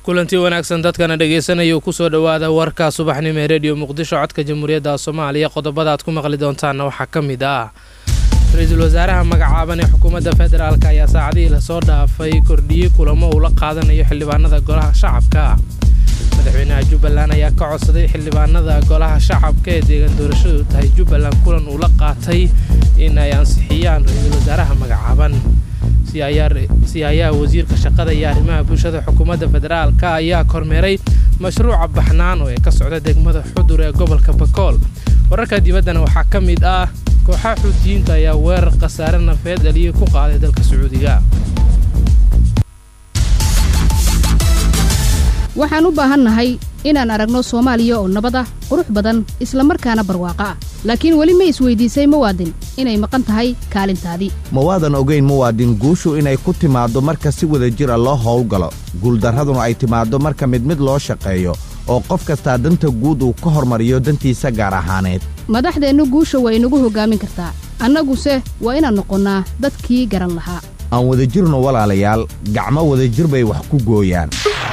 kulantii wanaagsan dadkana dhegaysanaya kusoo dhowaada warka subaxnimo ee rediyo muqdisho codka jamhuuriyadda soomaaliya qodobada aad ku maqli doontaanna waxaa ka mid ah ra-iisul wasaaraha magacaaban ee xukuumadda federaalk ayaa saacadihii lasoo dhaafay kordhiyey kulamo uu la qaadanayo xildhibaanada golaha shacabka madaxweynaha jubbaland ayaa ka codsaday xildhibaanada golaha shacabka ee deegaan doorashadu tahay jubbaland kulan uu la qaatay in ay ansixiyaan ra-iisul wasaaraha magacaaban siyaayaha wasiirka shaqada iyo arrimaha bulshada xukuumadda federaalk ayaa kormeeray mashruuca baxnaan oo ee ka socda degmada xudur ee gobolka bakool wararka dibaddana waxaa ka mid ah kooxaha xuutiyiinta ayaa weerar khasaare nafeed dhaliyay ku qaaday dalka sacuudiga waxaan u baahannahay inaan aragno soomaaliya oo nabad ah qurux badan isla markaana barwaaqo ah laakiin weli ma isweydiisay muwaadin inay maqan tahay kaalintaadii mawaadan ogayn muwaadin guushu inay ku timaaddo marka si wada jira loo howlgalo guuldarraduna ay timaaddo marka mid mid loo shaqeeyo oo qof kastaa danta guud uu ka hormariyo dantiisa gaar ahaaneed madaxdeennu guusha waa inagu hoggaamin kartaa annaguse waa inaan noqonnaa dadkii garan lahaa aan wadajirno walaalayaal gacmo wadajir bay wax ku gooyaan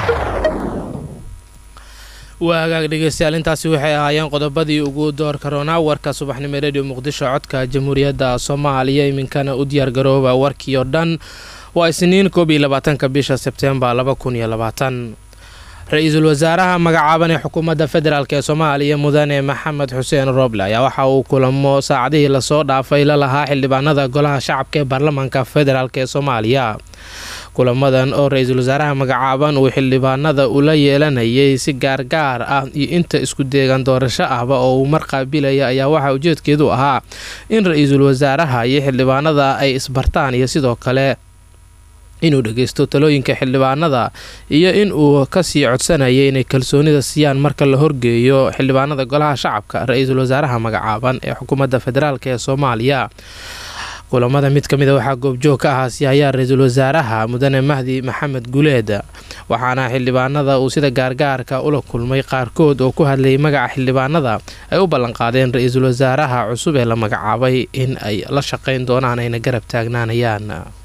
waa hagaag dhegeystayaal intaasi waxay ahaayeen qodobadii ugu door karoonaa warka subaxnimo rediyo muqdisho codka jamhuuriyadda soomaaliya iminkana u diyaargarooba warkii oo dhan waa isniin koob iyo labaatanka bisha sebteembar laba kun iyo labaatan ra-iisul wasaaraha magacaaban ee xukuumadda federaalk ee soomaaliya mudane maxamed xuseen roble ayaa waxa uu kulamo saacadihii lasoo dhaafay la lahaa xildhibaanada golaha shacabka ee baarlamaanka federaalk ee soomaaliya kulamadan oo ra-iisul wasaaraha magacaaban uu xildhibaanada ula yeelanayay si gaargaar ah iyo inta isku deegan doorasho ahba oo uu mar qaabilaya ayaa waxaa ujeedkeedu ahaa in ra-iisul wasaaraha iyo xildhibaanada ay isbartaan iyo sidoo kale inuu dhageysto talooyinka xildhibaanada iyo in uu kasii codsanayay inay kalsoonida siiyaan marka la horgeeyo xildhibaanada golaha shacabka ra-iisul wasaaraha magacaaban ee xukuumadda federaalk ee soomaaliya kulamada mid ka mida waxaa goobjoog ka ahaa siyaayaha ra-iisul wasaaraha mudane mahdi maxamed guleed waxaana xildhibaanada uu sida gaargaarka ula kulmay qaarkood oo ku hadlayay magaca xildhibaanada ay u ballanqaadeen ra-iisul wasaaraha cusub ee la magacaabay in ay la shaqeyn doonaan ayna garab taagnaanayaan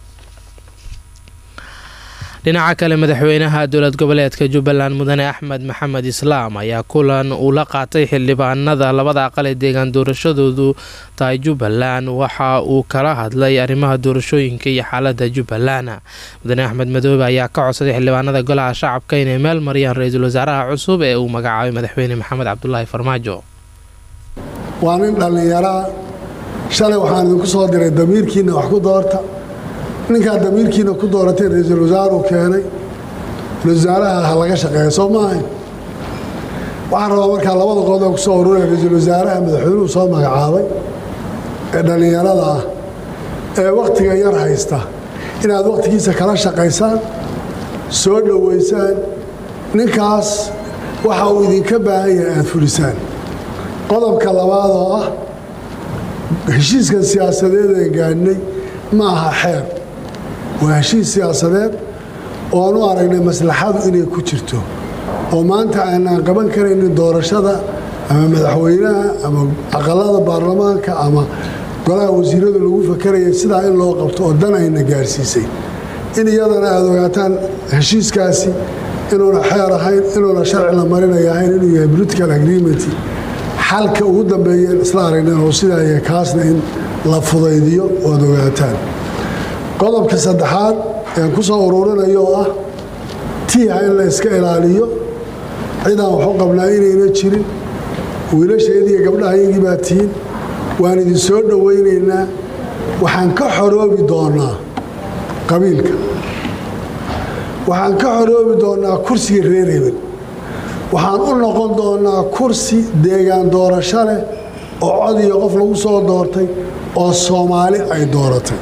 dhinaca kale madaxweynaha dowlad goboleedka jubbaland mudane axmed maxamed islaam ayaa kulan uu la qaatay xildhibaanada labada aqal ee deegaan doorashadoodu tahay jubbaland waxa uu kala hadlay arrimaha doorashooyinka iyo xaalada jubbaland mudane axmed madoobe ayaa ka codsaday xildhibaanada golaha shacabka inay meel mariyaan ra-iisul wasaaraha cusub ee uu magacaabay madaxweyne maxamed cabdulaahi farmaajo waa nin dhallinyaraa shalay waxaan idinku soo diray damiirkiina wax ku doorta ninkaa damiirkiina ku dooratay ra-iisul wasaaruu keenay wasaaraha ha laga shaqeeya soo maahayn waxaan rabaa markaa labada qodob ku soo ururaya ra-iisul wasaaraha madaxweynuhu soo magacaabay ee dhallinyarada ah ee wakhtiga yar haysta inaad wakhtigiisa kala shaqaysaan soo dhowaysaan ninkaas waxa uu idinka baahan yahay aada fulisaan qodobka labaad oo ah heshiiskan siyaasadeed ee gaadhnay ma aha xeer waa heshiis siyaasadeed oo aan u aragnay maslaxadu inay ku jirto oo maanta aanaan qaban karaynin doorashada ama madaxweynaha ama aqalada baarlamaanka ama golaha wasiiradu lagu fakaraya sidaa in loo qabto oo dan ayna gaarsiisay in iyadana aada ogaataan heshiiskaasi inuuna xeer ahayn inuuna sharci la marinaya ahayn inuu yahay political agreement xalka ugu dambeeyeen isla aragnen oo sidaa yahay kaasna in la fudaydiyo oad ogaataan qodobka saddexaad ean ku soo ururinayo oo ah tiiha in la iska ilaaliyo cidaan waxu qabnaa inayna jirin wiilasheediiyo gabdhahayagii baa tihiin waan idin soo dhowaynaynaa waxaan ka xoroobi doonaa qabiilka waxaan ka xoroobi doonaa kursiga reer hebel waxaan u noqon doonaa kursi deegaan doorasho leh oo cod iyo qof lagu soo doortay oo soomaali ay dooratay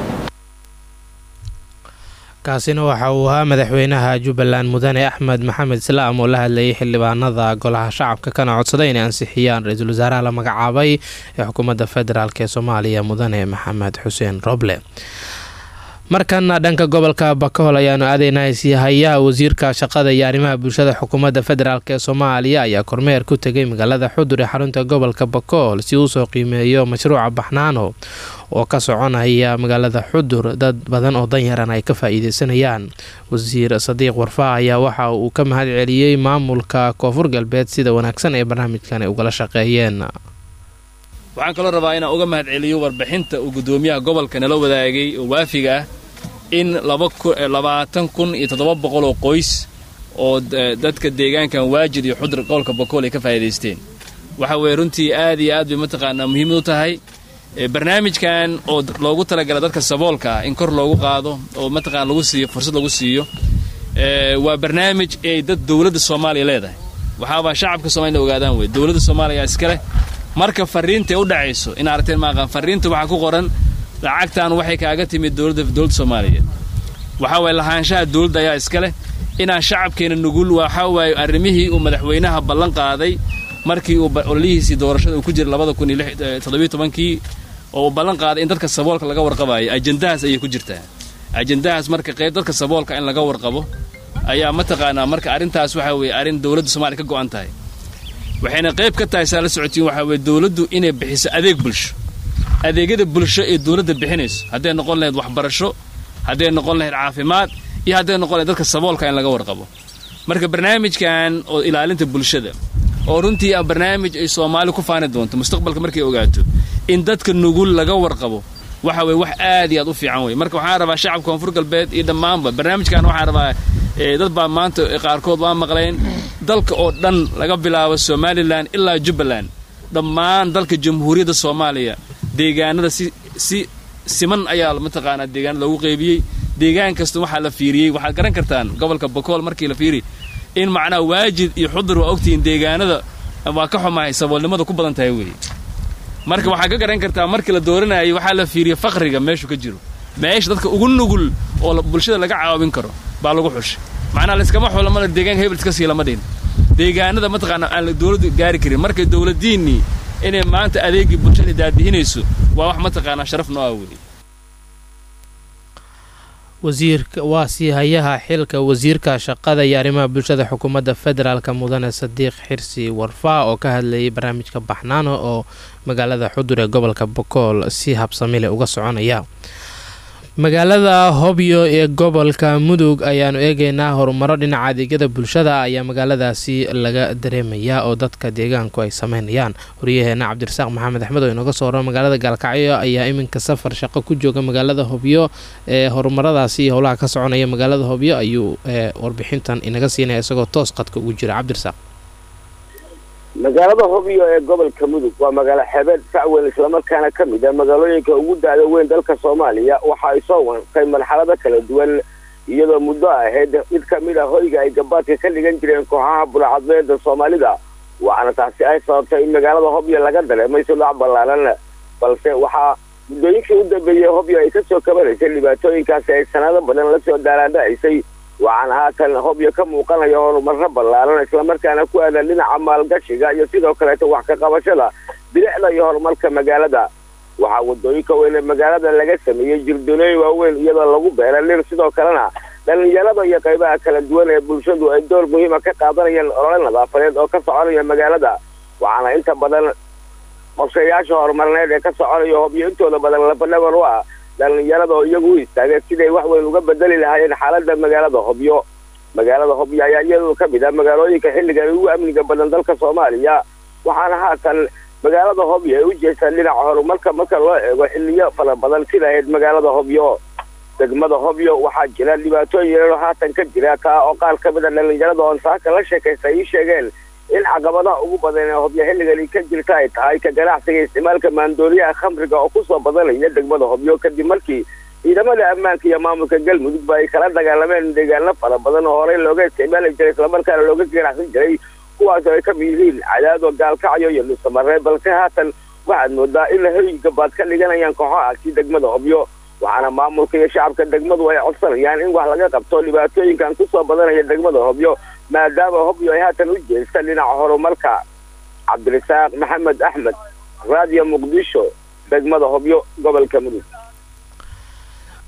kaasina waxa uu ahaa madaxweynaha jubbaland mudane axmed maxamed islaam oo la hadlayay xildhibaanada golaha shacabka kana codsaday inay ansixiyaan ra-iisul wasaaraha la magacaabay ee xukuumadda federaalk ee soomaaliya mudane maxamed xuseen roble markana dhanka gobolka bakool ayaanu aadaynaa siihayaha wasiirka shaqada iyo arrimaha bulshada xukuumadda federaalk ee soomaaliya ayaa kormeer ku tegay magaalada xudur ee xarunta gobolka bakool si uu soo qiimeeyo mashruuca baxnaano oo ka soconaya magaalada xudur dad badan oo danyaran ay ka faa-iideysanayaan wasiir sadiiq warfaa ayaa waxa uu ka mahad celiyey maamulka koonfur galbeed sida wanaagsan ee barnaamijkan ay ugala shaqeeyeen waxaan kaloo rabaa inaan uga mahad celiyo warbixinta uu guddoomiyaha gobolka nala wadaagay oo waafiga ah in labaatan kun iyo toddoba boqol oo qoys oo dadka deegaankan waajid iyo xudur gobolka bakool ay ka faa'iidaysteen waxa weeye runtii aad iyo aad bay mataqaanaa muhiimad u tahay barnaamijkan oo loogu talagala dadka saboolka ah in kor loogu qaado oo mataqana lagu siiyo fursad lagu siiyo waa barnaamij ay dad dowladda soomaaliya leedahay waxaabaa shacabka soomaliya ogaadaan wey dowladda soomaaliya iskaleh marka fariintae u dhacayso in aragteen maaqaan fariinta waxaa ku qoran lacagtan waxay kaaga timid dowladda dowladda soomaaliyeed waxaa waye lahaanshaha dowladda ayaa iska leh inaan shacabkeena nugul waxaa waaye arrimihii uu madaxweynaha ballan qaaday markii uu ololihiisii doorashada uu ku jiray labada kun iyo toddobiyo tobankii oo uu ballan qaaday in dadka saboolka laga warqabayo ajendahaas ayay ku jirtaa ajendahaas marka qayb dadka saboolka in laga warqabo ayaa mataqaanaa marka arrintaas waxaa weeye arrin dowladda soomaaliya ka go'an tahay waxayna qayb ka tahay saa la socotiin waxaa weye dowladdu inay bixiso adeeg bulsho adeegyada bulsho ee dowladda bixinayso hadday noqon lahayd waxbarasho hadday noqon lahayd caafimaad iyo hadday noqon lahayd dadka saboolka in laga warqabo marka barnaamijkan oo ilaalinta bulshada oo runtii ah barnaamij ay soomaali ku faani doonto mustaqbalka markay ogaato in dadka nugul laga warqabo waxa weye wax aad iyo aad u fiican wey marka waxaan rabaa shacabka koonfur galbeed iyo dhammaanba barnaamijkan waxaan rabaa dad baa maanta qaarkood waa maqleen dalka oo dhan laga bilaabo somalilan ilaa jubbaland dhammaan dalka jamhuuriyadda soomaaliya deegaanada si si siman ayaa mataqaanaa deegaanada loogu qaybiyey deegaan kasta waxaa la fiiriyey waxaad garan kartaan gobolka bakool markii la fiiriy in macnaha waajid iyo xudur waa ogtihiin deegaanada waa ka xumahay saboolnimada ku badan tahay weeye marka waxaad ka garan kartaa markii la dooranayay waxaa la fiiriyey faqriga meeshu ka jiro meesha dadka ugu nugul oo bulshada laga caawin karo baa lagu xushay macnaha layskama xulamada deegaanka hebel iska sii lama dhihin deegaanada mataqaana aan dowladdu gaari karin marka dowladdiinnii inay maanta adeegii bulshada daadihinayso waa wax mataqaanaa sharaf noo ah weeye wasiirka waa siihayaha xilka wasiirka shaqada iyo arrimaha bulshada xukuumadda federaalk mudane sadiiq xirsi warfaa oo ka hadlayay barnaamijka baxnaano oo magaalada xudur ee gobolka bokool si habsamile uga soconaya magaalada hobyo ee gobolka mudug ayaanu eegeynaa horumaro dhinaca adeegyada bulshada ayaa magaaladaasi laga dareemayaa oo dadka deegaanku ay sameynayaan waryaheena cabdirasaaq maxamed axmed oo inooga soo horo magaalada gaalkacyo ayaa iminka safar shaqo ku jooga magaalada hobyo ee horumaradaasi iyo howlaha ka soconaya magaalada hobyo ayuu warbixintan inaga siinaya isagoo toos qadka ugu jira cabdirasaaq magaalada hobyo ee gobolka mudug waa magaalo xeebeed sacweyn islamarkaana ka mid ah magaalooyinka ugu da-da weyn dalka soomaaliya waxa ay soo wantay marxalado kala duwan iyadoo muddo ahayd mid ka mid ah hoyga ay gabaadka ka dhigan jireen kooxaha bulacadmeeda soomaalida waxaana taasi ay sababtay in magaalada hobyo laga dareemay sudhac ballaaran balse waxaa muddooyinkii u dambeeyey hobyo ay kasoo kabanaysay dhibaatooyinkaasi ay sanado badan lasoo daalaandhacisay waxaana haatan hobyo ka muuqanaya horumarro ballaaran islamarkaana ku aadan dhinaca maalgashiga iyo sidoo kaleeto wax ka qabashada bilicda iyo horumarka magaalada waxaa wadooyinka weyn ee magaalada laga sameeyey jirdolooyin waaweyn iyadoo lagu beera lir sidoo kalena dhallinyarada iyo qaybaha kala duwan ee bulshadu ay door muhiima ka qaadanayaan olole nadaafadeed oo ka soconaya magaalada waxaana inta badan qorshayaasha horumarneed ee ka soconaya hobyo intooda badan labadhabar u ah dhallinyarada oo iyagu u istaageen siday wax weyn uga bedeli lahaayeen xaaladda magaalada hobyo magaalada hobyo ayaa iyadu ka mid ah magaalooyinka xilligan ugu amniga badan dalka soomaaliya waxaana haatan magaalada hobyo ay u jeestaan dhinaca horumarka marka loo eego xilliyo fara badan sida ahayd magaalada hobyo degmada hobyo waxaa jira dhibaatooyin yaroo haatan ka jira kaa oo qaar ka mid a dhallinyarada oon saaka la sheekaysta ii sheegeen in caqabadaha ugu badan ee hobyo xilligani ka jirta ay tahay ka ganacsiga isticmaalka maandooriyaha khamriga oo kusoo badanaya degmada hobyo kadib markii ciidamada ammaanka iyo maamulka galmudug ba ay kala dagaalameen deegaano fara badan oo horey looga isticmaali jiray islamarkaana looga ganacsan jiray kuwaas oo ay ka mid yihiin cadaado gaalkacyo iyo dhusamaree balse haatan waxaad moodaa in hoy gabaad ka dhiganayaan kooxahaasi degmada hobyo waxaana maamulka iyo shacabka degmadu ay codsanayaan in wax laga qabto dhibaatooyinkan kusoo badanaya degmada hobyo maadaama hobyo ay haatan u jeesta dhinaca horumarka cabdirasaaq maxamed axmed raadiyo muqdisho degmada hobyo gobolka mudug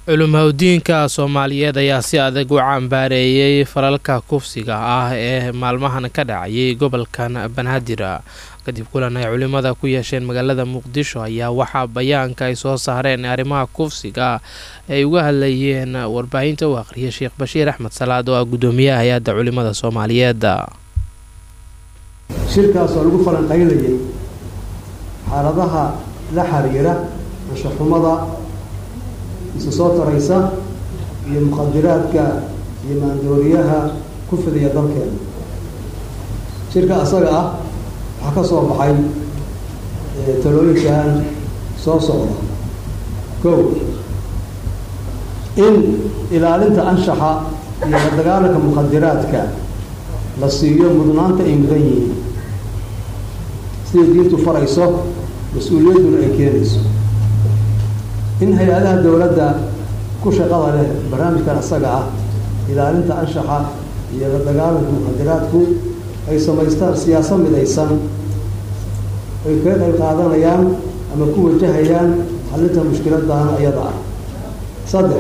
culimaudiinka soomaaliyeed ayaa si adag u cambaareeyey falalka kufsiga ah ee maalmahan ka dhacayay gobolkan banaadir kadib kulan ay culimada ku yeesheen magaalada muqdisho ayaa waxaa bayaanka ay soo saareen arrimaha kufsiga ay uga hadlayeen warbaahinta u aqhriyay sheekh bashiir axmed salaad oo ah guddoomiyaha hay-adda culimada soomaaliyeed shirkaas oo lagu falanqaynayay xaaladaha la xiriira anshaxumada isu soo taraysa iyo muqadiraadka iyo maandooriyaha ku fidiya dalkeena shirka asaga ah waxaa ka soo baxay talooyinkan soo socda kow in ilaalinta anshaxa iyo la dagaalanka muqadiraadka la siiyo mudnaanta ay mudan yihiin siday diintu farayso mas-uuliyadduna ay keenayso in hay-adaha dowladda ku shaqada leh barnaamijkan asaga ah ilaalinta anshaxa iyo la dagaalanka muqadiraadku ay samaystaan siyaasa midaysan ay kaga qayb qaadanayaan ama ku wajahayaan xalinta mushkiladan ayada ah saddex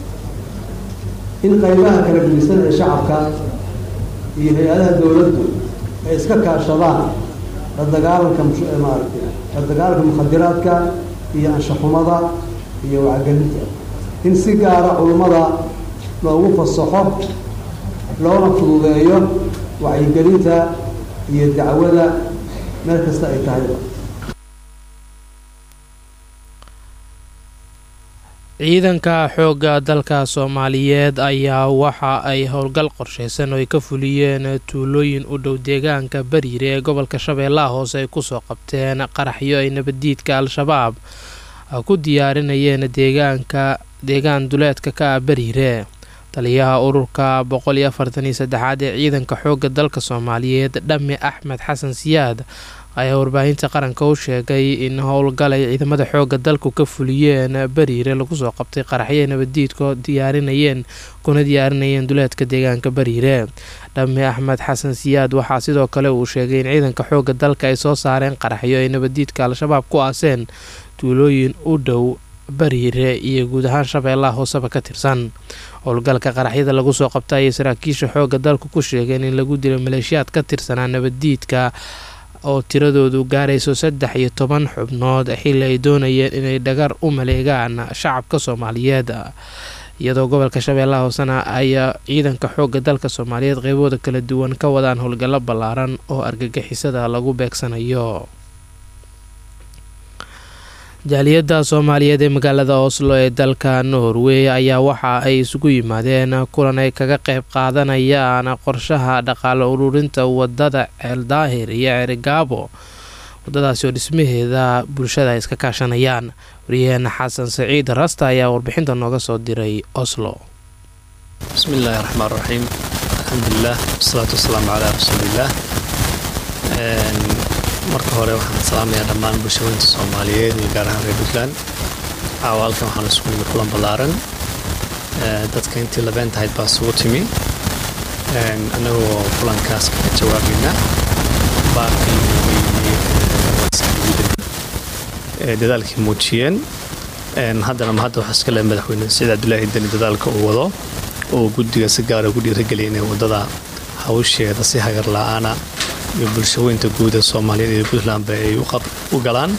in qaybaha kala gedisan ee shacabka iyo hay-adaha dowladdu ay iska kaashadaan la dagaalanka maaragtay la dagaalanka mukhadiraadka iyo anshaxumada iyo wacgelinta in si gaara culummada loogu fasaxo loona fududeeyo wacyigelinta iyo dacwada meel kasta ay tahayba ciidanka xoogga dalka soomaaliyeed ayaa waxa ay howlgal qorsheysan oo ay ka fuliyeen tuulooyin u dhow deegaanka bariire ee gobolka shabeellaha hoose ay kusoo qabteen qaraxyo ay nabaddiidka al-shabaab ku diyaarinayeen deegaanka deegaan duleedka ka ah bariire taliyaha ururka boqol iyo afartan iyo saddexaad ee ciidanka xoogga dalka soomaaliyeed dhame axmed xasan siyaad ayaa warbaahinta qaranka u sheegay in howlgal ay ciidamada xoogga dalku ka fuliyeen bariire lagu soo qabtay qaraxyo nabaddiidko diyaarinayeen kuna diyaarinayeen duleedka deegaanka bariire dhame axmed xasan siyaad waxaa sidoo kale uu sheegay in ciidanka xoogga dalka ay soo saareen qaraxyo ay nabaddiidka al-shabaab ku aaseen tuulooyin u dhow bariire iyo guud ahaan shabeellaha hooseba ka tirsan howlgalka qaraxyada lagu soo qabta ayay saraakiisha xoogga dalku ku sheegeen in lagu dilo maleeshiyaad ka tirsanaa nabaddiidka oo tiradoodu gaarayso saddex iyo toban xubnood xilli ay doonayeen inay dhagar u maleegaan shacabka soomaaliyeed iyadoo gobolka shabeellaha hoosena ay ciidanka xoogga dalka soomaaliyeed qeybooda kala duwan ka wadaan howlgallo ballaaran oo argagixisada lagu beegsanayo jaaliyadda soomaaliyeed ee magaalada oslo ee dalka norway ayaa waxa ay isugu yimaadeen kulan ay kaga qayb qaadanayaan qorshaha dhaqaale ururinta wadada ceeldaahir iyo cerigaabo wadadaasi oo dhismaheeda bulshada ay iska kaashanayaan wariyaheena xasan saciid rasta ayaa warbixinta nooga soo diray oslo bismi illaahi raxmaan raxiim alxamdulilah wasalaatu wasalaamu calaa rasuuliillaah marka hore waxaan salaamayaa dhammaan bulshooyinta soomaaliyeed iyo gaar ahaan reer puntland caawa halkan waxaan isugu nimid kulan ballaaran dadka intii labeen tahayd baa isugu timi annagoo kulankaas kaga jawaabayna baarkii dadaalkii muujiyeen haddana ma hadda waxaa iska le madaxweyne siciid cabdulaahi deni dadaalka uu wado oo guddiga si gaara ugu dhiirageliya inay waddada hawsheeda si hagar la-aana iyo bulshooyinta guud ee soomaaliyeed iyo puntlandba ay u galaan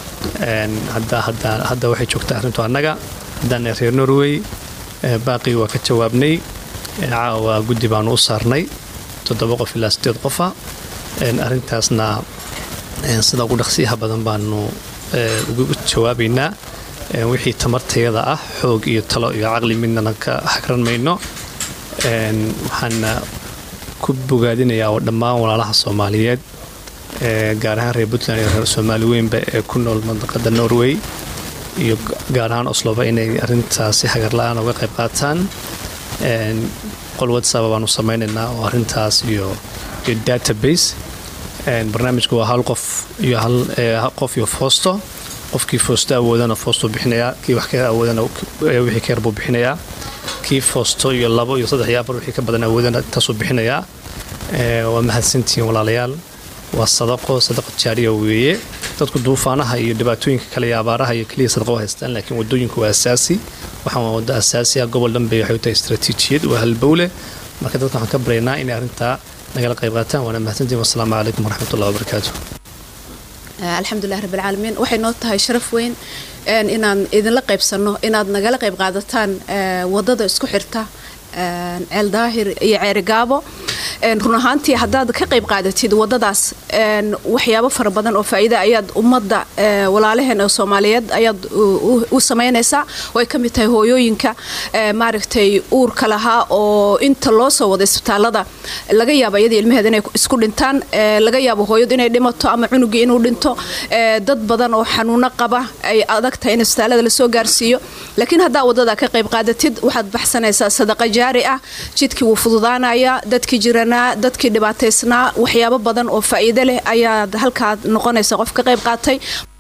hadda waxay joogtaa arrintu annaga haddaana reer norway baaqii waa ka jawaabnay caawa guddi baanu u saarnay toddoba qof ilaa sideed qofa arrintaasna sida ugu dhaqsiyaha badan baanu ugu jawaabaynaa wixii tamartayada ah xoog iyo talo iyo caqli midnana ka hagran mayno waxaana ku bogaadinayaa oo dhammaan walaalaha soomaaliyeed gaar ahaan reer puntland iyo reer soomaali weynba ee ku nool mandaqada norway iyo gaar ahaan osloba inay arrintaas si hagar la-aan uga qayb qaataan qol whatsapp baanu samaynaynaa oo arrintaas iyo iyo database barnaamijku waa hal qof iyo hal qof iyo foosto qofkii foosto awoodana foostuu bixinayaa kii wax ka awoodana wixii ka yar buu bixinayaa kii foosto iyo labo iyo saddex iyo afar wixii ka badan awoodana taasuu bixinayaa waa mahadsantihiin walaalayaal waa sadaqo sadaqa jaariya weeye dadku duufaanaha iyo dhibaatooyinka kale iyo abaaraha iyo keliya sadaqa u haystaan laakiin wadooyinku waa asaasi waxaan waa waddo asaasi ah gobol dhanbe waxay u tahay istaraatiijiyad waa halbowle marka dadka waxaan ka baryaynaa inay arrintaa nagala qayb qaataan waana mahadsantiin wasalaamu calaykum waraxmatullahi wabarakaatu alxamdulilah rabbilcaalamiin waxay noo tahay sharaf weyn inaan idinla qaybsanno inaad nagala qayb qaadataan wadada isku xirta ceel daahir iyo ceerigaabo run ahaantii haddaad ka qayb qaadatid wadadaas waxyaabo fara badan oo faa'iida ayaad ummadda walaalaheen oo soomaaliyeed ayaad u samaynaysaa way ka mid tahay hooyooyinka maaragtay uurka lahaa oo inta loo soo wada isbitaalada laga yaabo iyadii ilmaheeda inay isku dhintaan laga yaabo hooyadu inay dhimato ama cunugii inuu dhinto dad badan oo xanuuno qaba ay adag tahay in isbitaalada lasoo gaarsiiyo laakiin haddaa wadada ka qayb qaadatid waxaad baxsanaysaa sadaqa jaari ah jidkii wuu fududaanaya dadkii jiranaa dadkii dhibaataysnaa waxyaabo badan oo faa'iido leh ayaad halkaad noqonaysa qof ka qayb qaatay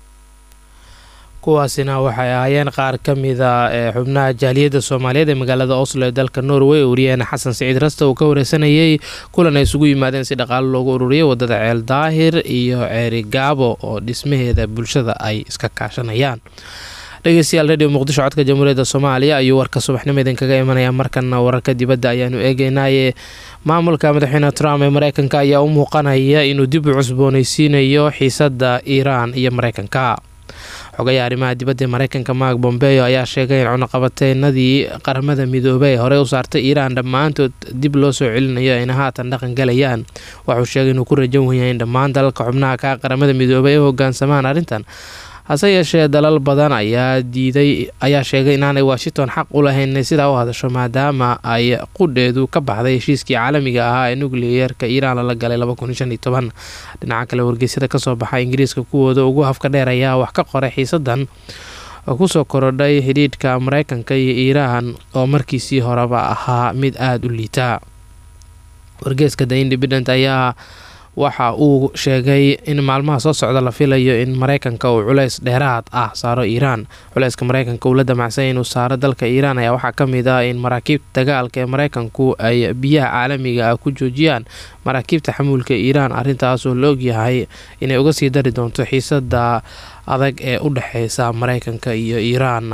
kuwaasina waxay ahaayeen qaar ka mida ee xubnaha jaaliyadda soomaaliyeed ee magaalada oslo ee dalka norway wariyaheena xasan siciid rasta uu ka wareysanayay kulan ay isugu yimaadeen si dhaqaalo loogu ururiyay wadada ceel daahir iyo ceeri gaabo oo dhismaheeda bulshada ay iska kaashanayaan dhegeystayaal radio muqdisho codka jamhuuriyadda soomaaliya ayuu warka subaxnimo idinkaga imanaya markana wararka dibadda ayaanu eegeynaaye maamulka madaxweyne trump ee mareykanka ayaa u muuqanaya inuu dib u cusbooneysiinayo xiisadda iiraan iyo mareykanka xogayaha arrimaha dibadda ee mareykanka mark bombeo ayaa sheegay in cunuqabateenadii qaramada midoobey ee horey u saartay iiraan dhammaantood dib loo soo celinayo ayna haatan dhaqan galayaan waxuu sheegay inuu ku rajan wenyahay in dhammaan dalalka xubnaha ka qaramada midoobey ay hogaansamaan arrintan hase yeeshee dalal badan ayaa diiday ayaa sheegay inaanay washington xaq u lahayn inay sidaa u hadasho maadaama ay qudheedu ka baxday heshiiskii caalamiga ahaa ee nukliyeerka iiraan lala galay dhinaca kale wargeysyada kasoo baxa ingiriiska kuwooda ugu hafka dheer ayaa wax ka qoray xiisadan kusoo korodhay xidhiidhka mareykanka iyo iiraan oo markiisii horeba ahaa mid aada u liita wargeeska the independent ayaa waxa uu sheegay in maalmaha soo socda la filayo in mareykanka uu culeys dheeraad ah saaro iiraan culeyska mareykanka uu la damacsanya inuu saaro dalka iiraan ayaa waxaa kamid ah in maraakiibta dagaalka ee mareykanku ay biyaha caalamiga ah ku joojiyaan maraakiibta xamuulka iiraan arrintaasoo la ogyahay inay uga sii dari doonto xiisada adag ee u dhexeysa mareykanka iyo iiraan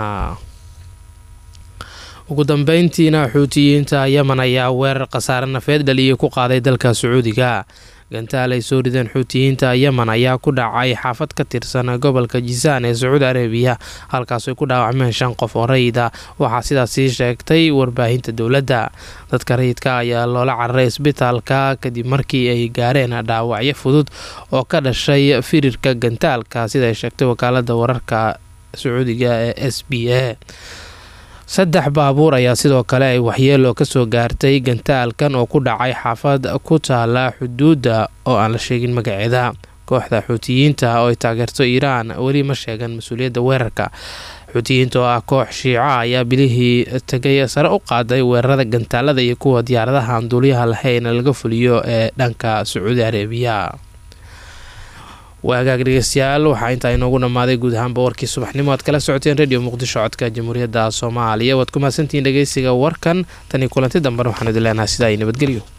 ugu dambeyntiina xuutiyiinta yemen ayaa weerar khasaare nafeed dhaliyay ku qaaday dalka sacuudiga gantaal ay soo rideen xuutiyiinta yemen ayaa ku dhacay xaafad ka tirsan gobolka jisaan ee sacuudi arabiya halkaas ay ku dhaawacmeen shan qof oo rayida waxaa sidaasi sheegtay warbaahinta dowladda dadka rayidka ayaa loola cararay isbitaalka kadib markii ay gaareen dhaawacyo fudud oo ka dhashay firirka gantaalka sida ay sheegtay wakaalada wararka sacuudiga ee s b a saddex baabuur ayaa sidoo kale ay waxyeelo kasoo gaartay gantaalkan oo ku dhacay xaafad ku taala xuduudda oo aan la sheegin magaceeda kooxda xuutiyiinta oo ay taageerto iiraan weli ma sheegan mas-uuliyadda weerarka xuutiyiinta oo ah koox shiica ayaa bilihii tegay sare u qaaday weerarada gantaalada iyo kuwa diyaaradaha aan duuliyaha lahayn laga fuliyo ee dhanka sacuudi arabiya waagaag dhegeystayaal waxaa intaa inoogu dhammaaday guud ahaanba warkii subaxnimo aad kala socoteen radio muqdisho codka jamhuuriyadda soomaaliya waad ku mahadsantihiin dhegeysiga warkan tanii kulanti dambena waxaan idin leenahay sidaa iyo nabadgelyo